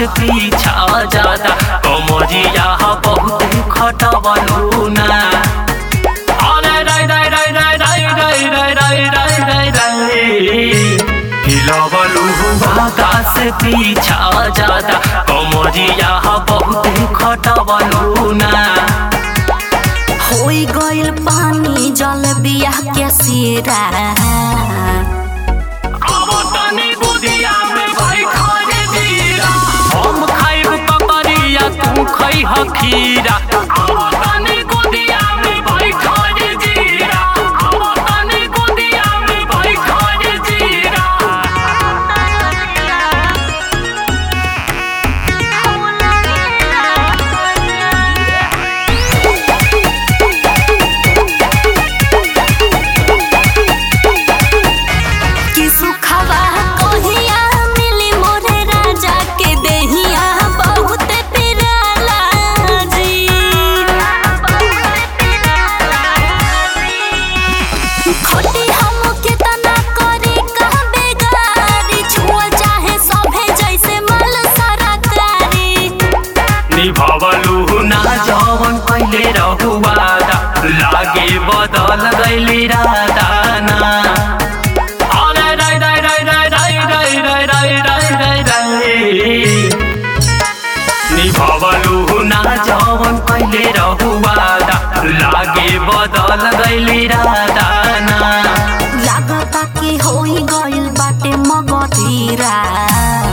से पीछा ज्यादा कमरिया बहुत खटबलू ना अरे राय राय राय राय राय राय राय राय राय राय राय हिलबलू भागा से पीछा ज्यादा कमरिया बहुत खटबलू ना होई गइल पानी जल बिया के सिरा अब तनी बुदिया में भाई खाने दीरा हम खाइब ककरिया तू खइह खीरा अब तनी बुदिया में भाई खाने दीरा अब तनी बुदिया में भाई खाने दीरा कि सुखवा कहिया मिली मोरे राजा के देहिया बहुत पिराला जी खोटी हम के तना करे कहाँ बेगारी छुअल चाहे सभे जैसे मल सरकारी निभवलू ना जवन कइले रहुवादा लागे बदल गइली राधा ना अरे राय राय राय राय राय राय राय राय राय राय राय निभवलू ना जवन कइले रहुवादा लागे बदल गइली राधा ना लागता कि होई गइल बाटे मगधीरा